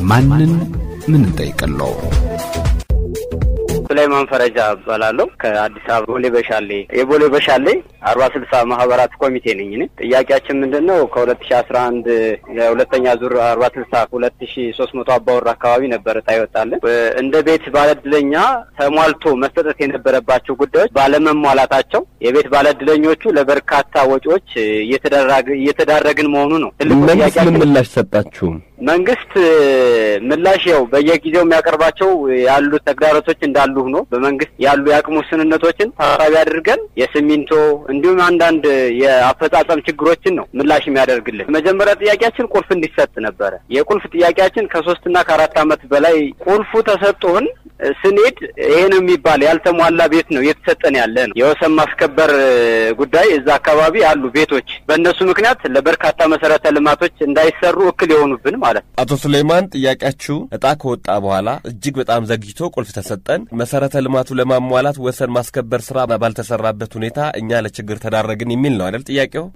ማንን ምን እንጠይቅለው? ሱላይማን ፈረጃ እባላለሁ ከአዲስ አበባ ቦሌ በሻሌ የቦሌ በሻሌ አርባ ስልሳ ማህበራት ኮሚቴ ነኝ። እኔ ጥያቄያችን ምንድን ነው? ከሁለት ሺ አስራ አንድ የሁለተኛ ዙር አርባ ስልሳ ሁለት ሺ ሶስት መቶ አባወራ አካባቢ ነበር እጣ ይወጣልን። እንደ ቤት ባለእድለኛ ተሟልቶ መሰጠት የነበረባቸው ጉዳዮች ባለመሟላታቸው የቤት ባለእድለኞቹ ለበርካታ ወጪዎች እየተዳረግን መሆኑ ነው ትልቁ መንግስት ምን ምላሽ ሰጣችሁ? መንግስት ምላሽ ያው በየጊዜው የሚያቀርባቸው ያሉት ተግዳሮቶች እንዳሉ ሆኖ በመንግስት ያሉ የአቅም ውስንነቶችን ታሳቢ አድርገን የሲሚንቶ እንዲሁም አንዳንድ የአፈጻጸም ችግሮችን ነው ምላሽ የሚያደርግልን። መጀመሪያ ጥያቄያችን ቁልፍ እንዲሰጥ ነበረ። የቁልፍ ጥያቄያችን ከሶስትና ከአራት ዓመት በላይ ቁልፉ ተሰጥቶን ስንሄድ ይሄ ነው የሚባል ያልተሟላ ቤት ነው እየተሰጠን ያለ ነው። የወሰን ማስከበር ጉዳይ እዛ አካባቢ አሉ ቤቶች፣ በእነሱ ምክንያት ለበርካታ መሰረተ ልማቶች እንዳይሰሩ እክል የሆኑብን ማለት ነው። አቶ ሱሌይማን ጥያቄያችሁ እጣ ከወጣ በኋላ እጅግ በጣም ዘግይቶ ቁልፍ ተሰጠን፣ መሰረተ ልማቱ ለማሟላት ወሰን ማስከበር ስራ ባልተሰራበት ሁኔታ እኛ ለችግር ተዳረግን የሚል ነው አይደል ጥያቄው?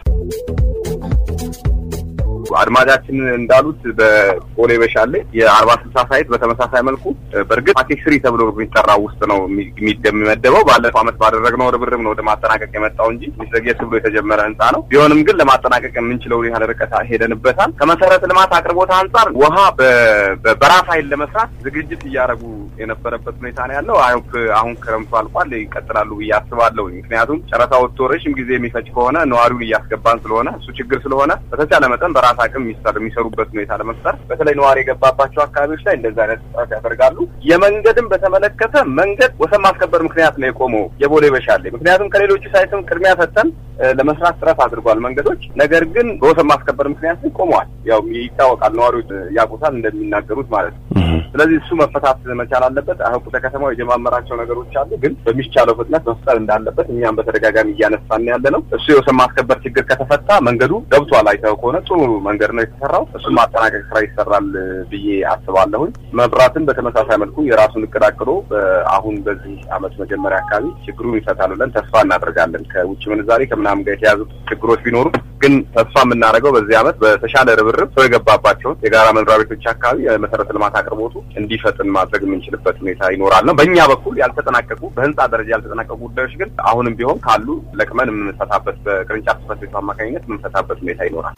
አድማጫችን እንዳሉት በቦሌ በሻሌ የአርባ ስልሳ ሳይት በተመሳሳይ መልኩ በእርግጥ ፓኬጅ ስሪ ተብሎ የሚጠራው ውስጥ ነው የሚመደበው። ባለፈው ዓመት ባደረግነው ርብርብ ነው ወደ ማጠናቀቅ የመጣው እንጂ ዘግየት ብሎ የተጀመረ ህንፃ ነው። ቢሆንም ግን ለማጠናቀቅ የምንችለውን ያህል ርቀት ሄደንበታል። ከመሰረተ ልማት አቅርቦት አንጻር ውሃ በራስ ኃይል ለመስራት ዝግጅት እያደረጉ የነበረበት ሁኔታ ነው ያለው። አሁን ክረምቱ አልቋል፣ ይቀጥላሉ ብዬ አስባለሁ። ምክንያቱም ጨረታ ወጥቶ ረዥም ጊዜ የሚፈጅ ከሆነ ነዋሪውን እያስገባን ስለሆነ እሱ ችግር ስለሆነ በተቻለ መጠን በራስ አቅም የሚሰሩበት ሁኔታ ለመፍጠር በተለይ ነዋሪ የገባባቸው አካባቢዎች ላይ እንደዚህ አይነት ጥረት ያደርጋሉ። የመንገድን በተመለከተ መንገድ ወሰን ማስከበር ምክንያት ነው የቆመው የቦሌ በሻሌ። ምክንያቱም ከሌሎቹ ሳይትም ቅድሚያ ሰጥተን ለመስራት ጥረት አድርጓል መንገዶች። ነገር ግን በወሰን ማስከበር ምክንያት ግን ቆመዋል። ያው ይታወቃል፣ ነዋሪዎች ያውቁታል እንደሚናገሩት ማለት ነው። ስለዚህ እሱ መፈታት መቻል አለበት። አሁን ከተማው የጀማመራቸው ነገሮች አሉ፣ ግን በሚቻለው ፍጥነት መፍጠር እንዳለበት እኛም በተደጋጋሚ እያነሳን ያለ ነው። እሱ የወሰን ማስከበር ችግር ከተፈታ መንገዱ ገብቷል። አይተው ከሆነ ጥሩ መንገድ ነው የተሰራው። እሱን ማጠናቀቅ ስራ ይሰራል ብዬ አስባለሁኝ። መብራትን በተመሳሳይ መልኩ የራሱን እቅድ አቅዶ አሁን በዚህ አመት መጀመሪያ አካባቢ ችግሩን ይፈታል ብለን ተስፋ እናደርጋለን። ከውጭ ምንዛሬ ከምናምን ጋር የተያዙ ችግሮች ቢኖሩ ግን ተስፋ የምናደርገው በዚህ አመት በተሻለ ርብርብ ሰው የገባባቸውን የጋራ መኖሪያ ቤቶች አካባቢ የመሰረተ ልማት አቅርቦቱ እንዲፈጥን ማድረግ የምንችልበት ሁኔታ ይኖራል ነው። በእኛ በኩል ያልተጠናቀቁ በህንፃ ደረጃ ያልተጠናቀቁ ጉዳዮች ግን አሁንም ቢሆን ካሉ ለቅመን የምንፈታበት በቅርንጫፍ ጽሕፈት ቤቱ አማካኝነት የምንፈታበት ሁኔታ ይኖራል።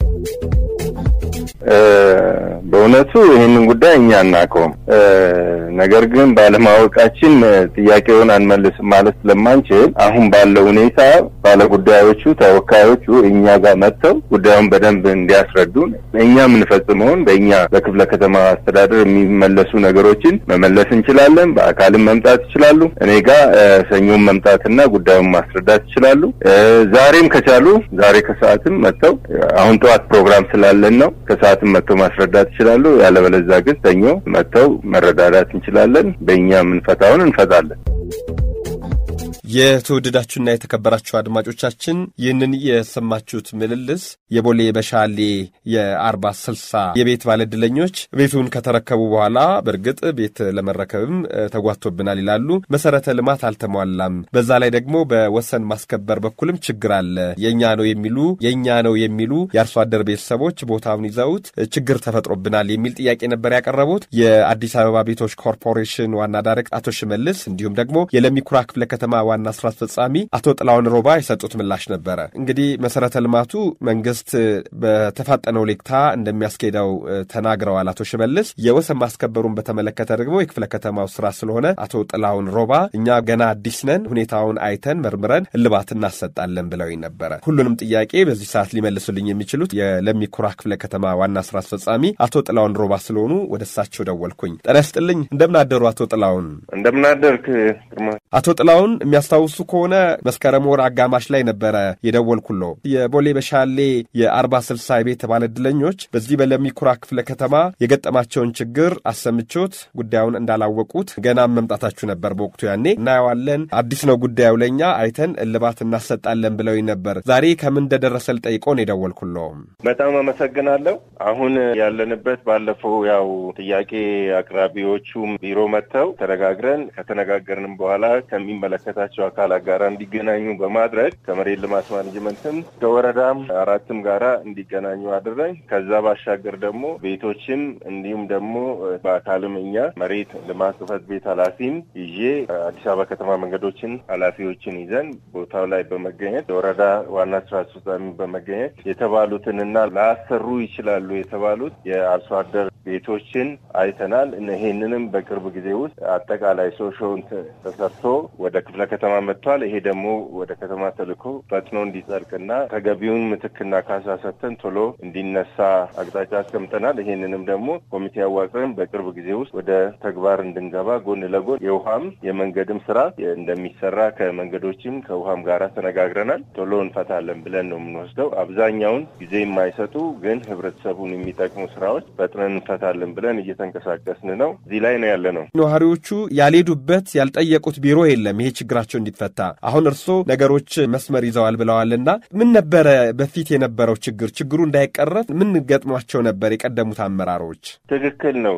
በእውነቱ ይህንን ጉዳይ እኛ አናውቀውም። ነገር ግን ባለማወቃችን ጥያቄውን አንመልስም ማለት ስለማንችል አሁን ባለው ሁኔታ ባለጉዳዮቹ ተወካዮቹ እኛ ጋር መጥተው ጉዳዩን በደንብ እንዲያስረዱን እኛ የምንፈጽመውን በእኛ በክፍለ ከተማ አስተዳደር የሚመለሱ ነገሮችን መመለስ እንችላለን። በአካልም መምጣት ይችላሉ። እኔ ጋር ሰኞም መምጣትና ጉዳዩን ማስረዳት ይችላሉ። ዛሬም ከቻሉ ዛሬ ከሰዓትም መጥተው አሁን ጠዋት ፕሮግራም ስላለን ነው ከሰዓትም መጥተው ማስረዳት ይችላሉ። ያለበለዛ ግን ሰኞ መጥተው መረዳዳት እንችላለን። በእኛ የምንፈታውን እንፈታለን። የተወደዳችሁና የተከበራችሁ አድማጮቻችን ይህንን የሰማችሁት ምልልስ የቦሌ በሻሌ የአርባ ስልሳ የቤት ባለዕድለኞች ቤቱን ከተረከቡ በኋላ በእርግጥ ቤት ለመረከብም ተጓቶብናል ይላሉ። መሰረተ ልማት አልተሟላም፣ በዛ ላይ ደግሞ በወሰን ማስከበር በኩልም ችግር አለ። የእኛ ነው የሚሉ የእኛ ነው የሚሉ የአርሶ አደር ቤተሰቦች ቦታውን ይዘውት ችግር ተፈጥሮብናል የሚል ጥያቄ ነበር ያቀረቡት የአዲስ አበባ ቤቶች ኮርፖሬሽን ዋና ዳይሬክተር አቶ ሽመልስ እንዲሁም ደግሞ የለሚኩራ ክፍለ ከተማ ዋና ስራ አስፈጻሚ አቶ ጥላውን ሮባ የሰጡት ምላሽ ነበረ። እንግዲህ መሰረተ ልማቱ መንግስት በተፋጠነው ሌክታ እንደሚያስኬደው ተናግረዋል አቶ ሽመልስ። የወሰን ማስከበሩን በተመለከተ ደግሞ የክፍለ ከተማው ስራ ስለሆነ አቶ ጥላውን ሮባ እኛ ገና አዲስ ነን፣ ሁኔታውን አይተን መርምረን እልባት እናሰጣለን ብለውኝ ነበረ። ሁሉንም ጥያቄ በዚህ ሰዓት ሊመልሱልኝ የሚችሉት የለሚኩራ ክፍለ ከተማ ዋና ስራ አስፈጻሚ አቶ ጥላውን ሮባ ስለሆኑ ወደ እሳቸው ደወልኩኝ። ጤና ይስጥልኝ። እንደምን አደሩ አቶ ጥላውን? እንደምን አደርክ ግርማ። አቶ ጥላውን የሚያስታውሱ ከሆነ መስከረም ወር አጋማሽ ላይ ነበረ የደወልኩሎ የቦሌ በሻሌ የአርባ ስልሳ የቤት ባለዕድለኞች በዚህ በለሚኩራ ክፍለ ከተማ የገጠማቸውን ችግር አሰምቾት ጉዳዩን እንዳላወቁት ገና መምጣታችሁ ነበር። በወቅቱ ያኔ እናየዋለን፣ አዲስ ነው ጉዳዩ ለእኛ አይተን እልባት እናሰጣለን ብለውኝ ነበር። ዛሬ ከምን እንደደረሰ ልጠይቆ ነው የደወልኩሎ። በጣም አመሰግናለሁ። አሁን ያለንበት ባለፈው ያው ጥያቄ አቅራቢዎቹም ቢሮ መጥተው ተነጋግረን ከተነጋገርንም በኋላ ከሚመለከታቸው ከሚመለከታቸው አካላት ጋር እንዲገናኙ በማድረግ ከመሬት ልማት ማኔጅመንትም ከወረዳም አራትም ጋራ እንዲገናኙ አድረን ከዛ ባሻገር ደግሞ ቤቶችም እንዲሁም ደግሞ በአካልም እኛ መሬት ልማት ጽሕፈት ቤት ኃላፊም ይዤ አዲስ አበባ ከተማ መንገዶችን ኃላፊዎችን ይዘን ቦታው ላይ በመገኘት የወረዳ ዋና ስራ አስፈጻሚ በመገኘት የተባሉትንና ላሰሩ ይችላሉ የተባሉት የአርሶ አደር ቤቶችን አይተናል። ይሄንንም በቅርብ ጊዜ ውስጥ አጠቃላይ ሶሾውን ተሰርቶ ወደ ክፍለ ከተማ መጥቷል። ይሄ ደግሞ ወደ ከተማ ተልኮ ፈጥኖ እንዲጸድቅና ተገቢውን ምትክና ካሳ ሰጥተን ቶሎ እንዲነሳ አቅጣጫ አስቀምጠናል። ይሄንንም ደግሞ ኮሚቴ አዋቅረን በቅርብ ጊዜ ውስጥ ወደ ተግባር እንድንገባ ጎን ለጎን የውሃም የመንገድም ስራ እንደሚሰራ ከመንገዶችም ከውሃም ጋር ተነጋግረናል። ቶሎ እንፈታለን ብለን ነው የምንወስደው። አብዛኛውን ጊዜ የማይሰጡ ግን ህብረተሰቡን የሚጠቅሙ ስራዎች ፈጥነን እንፈታለን ብለን እየተንቀሳቀስን ነው። እዚህ ላይ ነው ያለ ነው። ነዋሪዎቹ ያልሄዱበት ያልጠየቁት ቢሮ የለም ይሄ ችግራቸው እንዲፈታ። አሁን እርስዎ ነገሮች መስመር ይዘዋል ብለዋልና ምን ነበረ በፊት የነበረው ችግር? ችግሩ እንዳይቀረፍ ምን ገጥሟቸው ነበር የቀደሙት አመራሮች? ትክክል ነው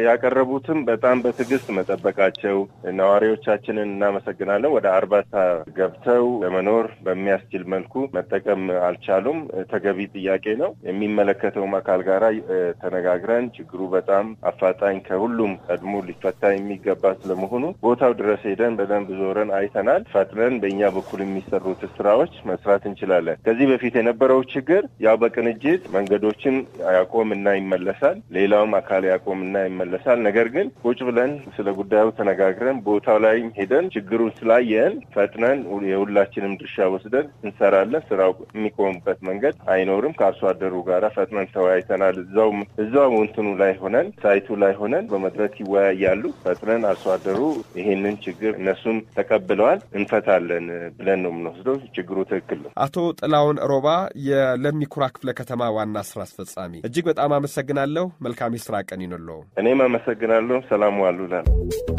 ያቀረቡትም በጣም በትዕግስት መጠበቃቸው ነዋሪዎቻችንን እናመሰግናለን። ወደ አርባታ ገብተው ለመኖር በሚያስችል መልኩ መጠቀም አልቻሉም። ተገቢ ጥያቄ ነው። የሚመለከተውም አካል ጋራ ተነጋግረን ችግሩ በጣም አፋጣኝ ከሁሉም ቀድሞ ሊፈታ የሚገባ ስለመሆኑ ቦታው ድረስ ሄደን በደንብ ዞረን አይተናል። ፈጥነን በእኛ በኩል የሚሰሩት ስራዎች መስራት እንችላለን። ከዚህ በፊት የነበረው ችግር ያው በቅንጅት መንገዶችን ያቆምና ይመለሳል፣ ሌላውም አካል ያቆምና ይመለሳል። ነገር ግን ቁጭ ብለን ስለ ጉዳዩ ተነጋግረን ቦታው ላይ ሄደን ችግሩን ስላየን ፈጥነን የሁላችንም ድርሻ ወስደን እንሰራለን። ስራው የሚቆምበት መንገድ አይኖርም። ከአርሶ አደሩ ጋር ፈጥነን ተወያይተናል። እዛው እዛው እንትኑ ላይ ሆነን ሳይቱ ላይ ሆነን በመድረክ ይወያያሉ። ፈጥነን አርሶ አደሩ ይሄንን ችግር እነሱም ተቀብለዋል፣ እንፈታለን ብለን ነው የምንወስደው። ችግሩ ትክክል ነው። አቶ ጥላውን ሮባ የለሚኩራ ክፍለ ከተማ ዋና ስራ አስፈጻሚ፣ እጅግ በጣም አመሰግናለሁ። መልካም የስራ ቀን ይኑለው። እኔም አመሰግናለሁ። ሰላም ዋሉ ላል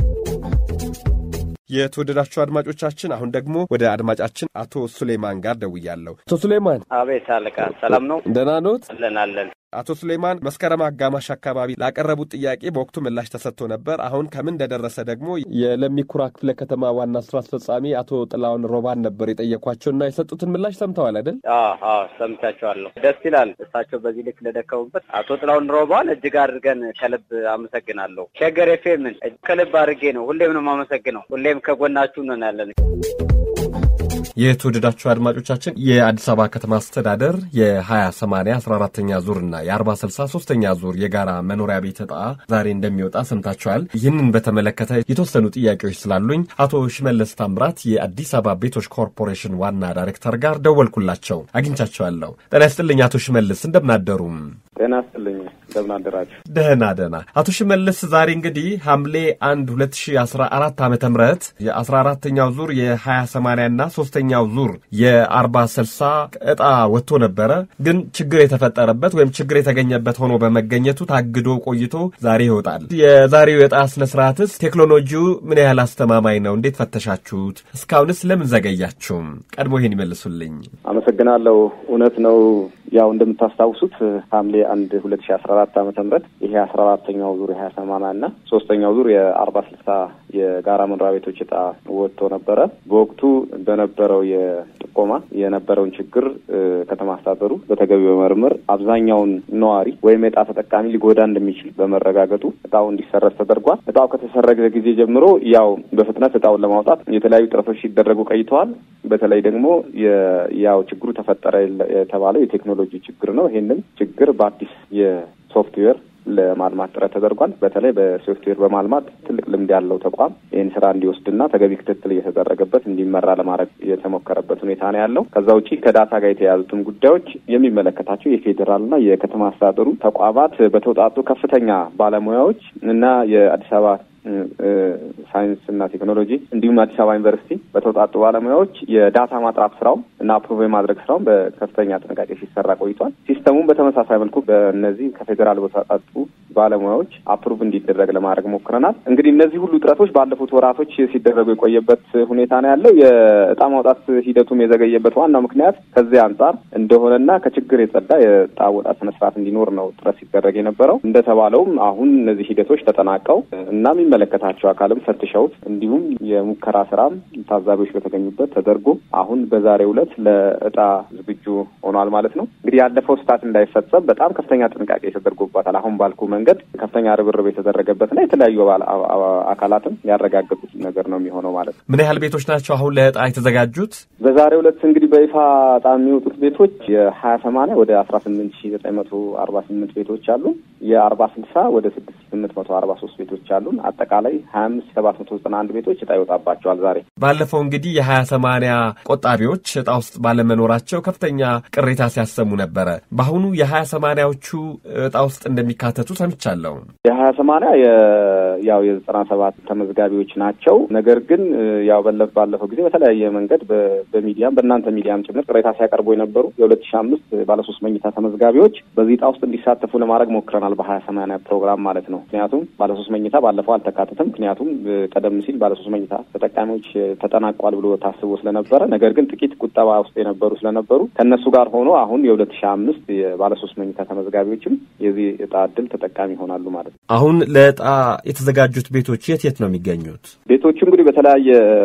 የተወደዳችሁ አድማጮቻችን አሁን ደግሞ ወደ አድማጫችን አቶ ሱሌማን ጋር ደውያለሁ። አቶ ሱሌማን አቤት አለቃ፣ ሰላም ነው? ደህና ኖት? አለን አለን። አቶ ሱሌማን መስከረም አጋማሽ አካባቢ ላቀረቡት ጥያቄ በወቅቱ ምላሽ ተሰጥቶ ነበር። አሁን ከምን እንደደረሰ ደግሞ የለሚኩራ ክፍለ ከተማ ዋና ስራ አስፈጻሚ አቶ ጥላውን ሮባን ነበር የጠየኳቸውና የሰጡትን ምላሽ ሰምተዋል አይደል? አዎ ሰምቻቸዋለሁ። ደስ ይላል። እሳቸው በዚህ ልክ ለደከሙበት አቶ ጥላውን ሮባን እጅግ አድርገን ከልብ አመሰግናለሁ። ሸገር ኤፍኤምን ከልብ አድርጌ ነው ሁሌም ነው የማመሰግነው። ሁሌም ከጎናችሁ ነን ያለን። የተወደዳችሁ አድማጮቻችን የአዲስ አበባ ከተማ አስተዳደር የ20/80 14ኛ ዙርና የ40/60 ሶስተኛ ዙር የጋራ መኖሪያ ቤት ዕጣ ዛሬ እንደሚወጣ ሰምታችኋል። ይህንን በተመለከተ የተወሰኑ ጥያቄዎች ስላሉኝ አቶ ሽመለስ ታምራት የአዲስ አበባ ቤቶች ኮርፖሬሽን ዋና ዳይሬክተር ጋር ደወልኩላቸው፣ አግኝቻቸዋለሁ። ጤና ይስጥልኝ አቶ ሽመልስ እንደምናደሩም። ጤና ይስጥልኝ እንደምን አደራችሁ? ደህና ደህና። አቶ ሽመልስ ዛሬ እንግዲህ ሐምሌ 1 2014 ዓ ም የ14ተኛው ዙር የ20/80 እና ሶስተኛው ዙር የ40/60 ዕጣ ወጥቶ ነበረ። ግን ችግር የተፈጠረበት ወይም ችግር የተገኘበት ሆኖ በመገኘቱ ታግዶ ቆይቶ ዛሬ ይወጣል። የዛሬው የዕጣ ስነ ስርዓትስ ቴክኖሎጂው ምን ያህል አስተማማኝ ነው? እንዴት ፈተሻችሁት? እስካሁንስ ለምን ዘገያችሁም? ቀድሞ ይሄን ይመልሱልኝ። አመሰግናለሁ። እውነት ነው። ያው እንደምታስታውሱት ሐምሌ አንድ ሁለት ሺ አስራ አራት ዓመተ ምህረት ይሄ አስራ አራተኛው ዙር የሀያ ሰማንያ እና ሶስተኛው ዙር የአርባ ስልሳ የጋራ መኖሪያ ቤቶች ዕጣ ወጥቶ ነበረ። በወቅቱ በነበረው የጥቆማ የነበረውን ችግር ከተማ አስተዳደሩ በተገቢ በመርምር አብዛኛውን ነዋሪ ወይም የዕጣ ተጠቃሚ ሊጎዳ እንደሚችል በመረጋገጡ ዕጣው እንዲሰረዝ ተደርጓል። ዕጣው ከተሰረገ ጊዜ ጀምሮ ያው በፍጥነት ዕጣውን ለማውጣት የተለያዩ ጥረቶች ሲደረጉ ቆይተዋል። በተለይ ደግሞ ያው ችግሩ ተፈጠረ የተባለው የቴክኖሎጂ ችግር ነው። ይሄንን ችግር በአዲስ የሶፍትዌር ለማልማት ጥረት ተደርጓል። በተለይ በሶፍትዌር በማልማት ትልቅ ልምድ ያለው ተቋም ይህን ስራ እንዲወስድና ተገቢ ክትትል እየተደረገበት እንዲመራ ለማድረግ የተሞከረበት ሁኔታ ነው ያለው። ከዛ ውጪ ከዳታ ጋር የተያዙትን ጉዳዮች የሚመለከታቸው የፌዴራልና የከተማ አስተዳደሩ ተቋማት በተውጣጡ ከፍተኛ ባለሙያዎች እና የአዲስ አበባ ሳይንስ እና ቴክኖሎጂ እንዲሁም አዲስ አበባ ዩኒቨርሲቲ በተውጣጡ ባለሙያዎች የዳታ ማጥራት ስራው እና አፕሩቭ የማድረግ ስራውን በከፍተኛ ጥንቃቄ ሲሰራ ቆይቷል። ሲስተሙም በተመሳሳይ መልኩ በእነዚህ ከፌዴራል በተውጣጡ ባለሙያዎች አፕሩቭ እንዲደረግ ለማድረግ ሞክረናል። እንግዲህ እነዚህ ሁሉ ጥረቶች ባለፉት ወራቶች ሲደረጉ የቆየበት ሁኔታ ነው ያለው። የእጣ ማውጣት ሂደቱም የዘገየበት ዋናው ምክንያት ከዚህ አንጻር እንደሆነና ከችግር የጸዳ የእጣ አወጣት ስነስርዓት እንዲኖር ነው ጥረት ሲደረግ የነበረው። እንደተባለውም አሁን እነዚህ ሂደቶች ተጠናቀው እና የሚመለከታቸው አካልም ፈትሸውት እንዲሁም የሙከራ ስራም ታዛቢዎች በተገኙበት ተደርጎ አሁን በዛሬው ዕለት ለእጣ ዝግጁ ሆኗል ማለት ነው። እንግዲህ ያለፈው ስህተት እንዳይፈጸም በጣም ከፍተኛ ጥንቃቄ ተደርጎባታል። አሁን ባልኩ መንገድ ከፍተኛ ርብርብ የተደረገበትና የተለያዩ አካላትም ያረጋገጡት ነገር ነው የሚሆነው ማለት ነው። ምን ያህል ቤቶች ናቸው አሁን ለእጣ የተዘጋጁት? በዛሬው ዕለት እንግዲህ በይፋ እጣ የሚወጡት ቤቶች የሀያ ሰማንያ ወደ አስራ ስምንት ሺ ዘጠኝ መቶ አርባ ስምንት ቤቶች አሉ። የአርባ ስልሳ ወደ ስድስት ስምንት መቶ አርባ ሶስት ቤቶች አሉን። አጠቃላይ ሀያ አምስት ሰባት መቶ ዘጠና አንድ ቤቶች እጣ ይወጣባቸዋል ዛሬ። ባለፈው እንግዲህ የሀያ ሰማንያ ቆጣቢዎች እጣ ውስጥ ባለመኖራቸው ከፍተኛ ቅሬታ ሲያሰሙ ነበረ። በአሁኑ የሀያ ሰማንያዎቹ እጣ ውስጥ እንደሚካተቱ ሰምቻለሁ። የሀያ ሰማንያ ያው የዘጠና ሰባት ተመዝጋቢዎች ናቸው። ነገር ግን ያው በለፍ ባለፈው ጊዜ በተለያየ መንገድ በሚዲያም በእናንተ ሚዲያም ጭምር ቅሬታ ሲያቀርቡ የነበሩ የሁለት ሺ አምስት ባለሶስት መኝታ ተመዝጋቢዎች በዚህ እጣ ውስጥ እንዲሳተፉ ለማድረግ ሞክረናል። በሀያ ሰማንያ ፕሮግራም ማለት ነው። ምክንያቱም ባለሶስት መኝታ ባለፈው አልተካተተም። ምክንያቱም ቀደም ሲል ባለሶስት መኝታ ተጠቃሚዎች ተጠናቋል ብሎ ታስቦ ስለነበረ ነገር ግን ጥቂት ቁጠባ ውስጥ የነበሩ ስለነበሩ ከእነሱ ጋር ሆኖ አሁን የሁለት ሺ አምስት የባለሶስት መኝታ ተመዝጋቢዎችም የዚህ እጣ እድል ተጠቃሚ ይሆናሉ ማለት ነው። አሁን ለእጣ የተዘጋጁት ቤቶች የት የት ነው የሚገኙት? ቤቶቹ እንግዲህ በተለያየ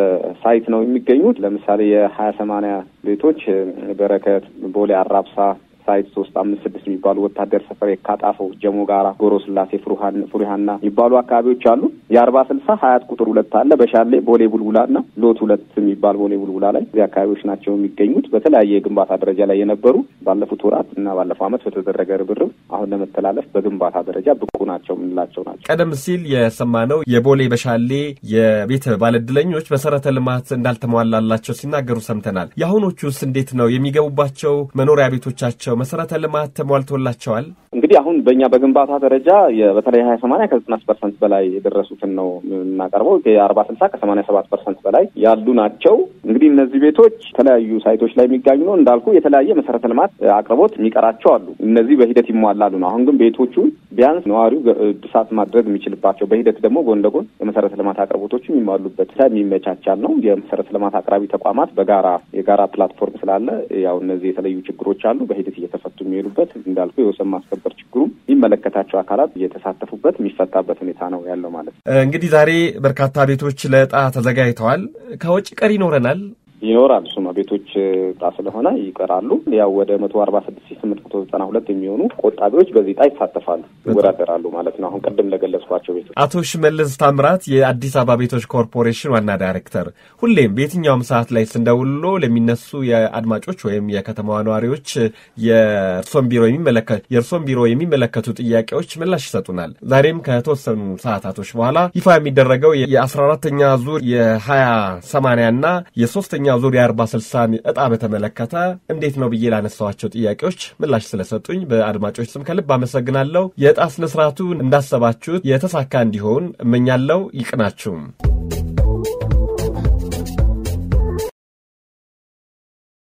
ሳይት ነው የሚገኙት። ለምሳሌ የሀያ ሰማንያ ቤቶች በረከት፣ ቦሌ አራብሳ ሳይት ሶስት አምስት ስድስት የሚባሉ ወታደር ሰፈር፣ የካጣፎ፣ ጀሞ ጋራ፣ ጎሮ ስላሴ፣ ፍሩሃና የሚባሉ አካባቢዎች አሉ። የአርባ ስልሳ ሀያት ቁጥር ሁለት አለ። በሻሌ ቦሌ ቡልቡላ እና ሎት ሁለት የሚባል ቦሌ ቡልቡላ ላይ እዚህ አካባቢዎች ናቸው የሚገኙት። በተለያየ የግንባታ ደረጃ ላይ የነበሩ ባለፉት ወራት እና ባለፈው ዓመት በተደረገ ርብርብ አሁን ለመተላለፍ በግንባታ ደረጃ ብቁ ናቸው የምንላቸው ናቸው። ቀደም ሲል የሰማነው የቦሌ በሻሌ የቤት ባለዕድለኞች መሰረተ ልማት እንዳልተሟላላቸው ሲናገሩ ሰምተናል። የአሁኖቹስ እንዴት ነው የሚገቡባቸው መኖሪያ ቤቶቻቸው መሰረተ ልማት ተሟልቶላቸዋል? እንግዲህ አሁን በእኛ በግንባታ ደረጃ በተለይ ሀያ ሰማንያ ከዘጠና ፐርሰንት በላይ የደረሱትን ነው የምናቀርበው። የአርባ ስልሳ ከሰማንያ ሰባት ፐርሰንት በላይ ያሉ ናቸው። እንግዲህ እነዚህ ቤቶች የተለያዩ ሳይቶች ላይ የሚጋኙ ነው እንዳልኩ የተለያየ መሰረተ ልማት አቅርቦት የሚቀራቸው አሉ። እነዚህ በሂደት ይሟላሉ ነው። አሁን ግን ቤቶቹ ቢያንስ ነዋሪው እድሳት ማድረግ የሚችልባቸው በሂደት ደግሞ ጎን ለጎን የመሰረተ ልማት አቅርቦቶቹ የሚሟሉበት የሚመቻቻል ነው። የመሰረተ ልማት አቅራቢ ተቋማት በጋራ የጋራ ፕላትፎርም ስላለ ያው እነዚህ የተለዩ ችግሮች አሉ በሂደት እየተፈቱ የሚሄዱበት እንዳልኩ የወሰን ማስከበር ችግሩም የሚመለከታቸው አካላት እየተሳተፉበት የሚፈታበት ሁኔታ ነው ያለው ማለት ነው። እንግዲህ ዛሬ በርካታ ቤቶች ለዕጣ ተዘጋጅተዋል። ከወጪ ቀሪ ይኖረናል ይኖራል እሱማ ቤቶች ዕጣ ስለሆነ ይቀራሉ። ያው ወደ መቶ አርባ ስድስት ሺህ ስምንት መቶ ዘጠና ሁለት የሚሆኑ ቆጣቢዎች በዚህ ዕጣ ይሳተፋሉ፣ ይወዳደራሉ ማለት ነው። አሁን ቅድም ለገለጽኳቸው ቤቶች አቶ ሽመልስ ታምራት የአዲስ አበባ ቤቶች ኮርፖሬሽን ዋና ዳይሬክተር፣ ሁሌም በየትኛውም ሰዓት ላይ ስንደውሎ ለሚነሱ የአድማጮች ወይም የከተማዋ ነዋሪዎች የእርሶን ቢሮ የሚመለከት የእርሶን ቢሮ የሚመለከቱ ጥያቄዎች ምላሽ ይሰጡናል። ዛሬም ከተወሰኑ ሰዓታቶች በኋላ ይፋ የሚደረገው የአስራ አራተኛ ዙር የሀያ ሰማንያ እና የሶስተኛ ዙር የአርባ ስልሳን እጣ በተመለከተ እንዴት ነው ብዬ ላነሳዋቸው ጥያቄዎች ምላሽ ስለሰጡኝ በአድማጮች ስም ከልብ አመሰግናለሁ። የእጣ ስነስርዓቱ እንዳሰባችሁት የተሳካ እንዲሆን እመኛለሁ። ይቅናችሁም።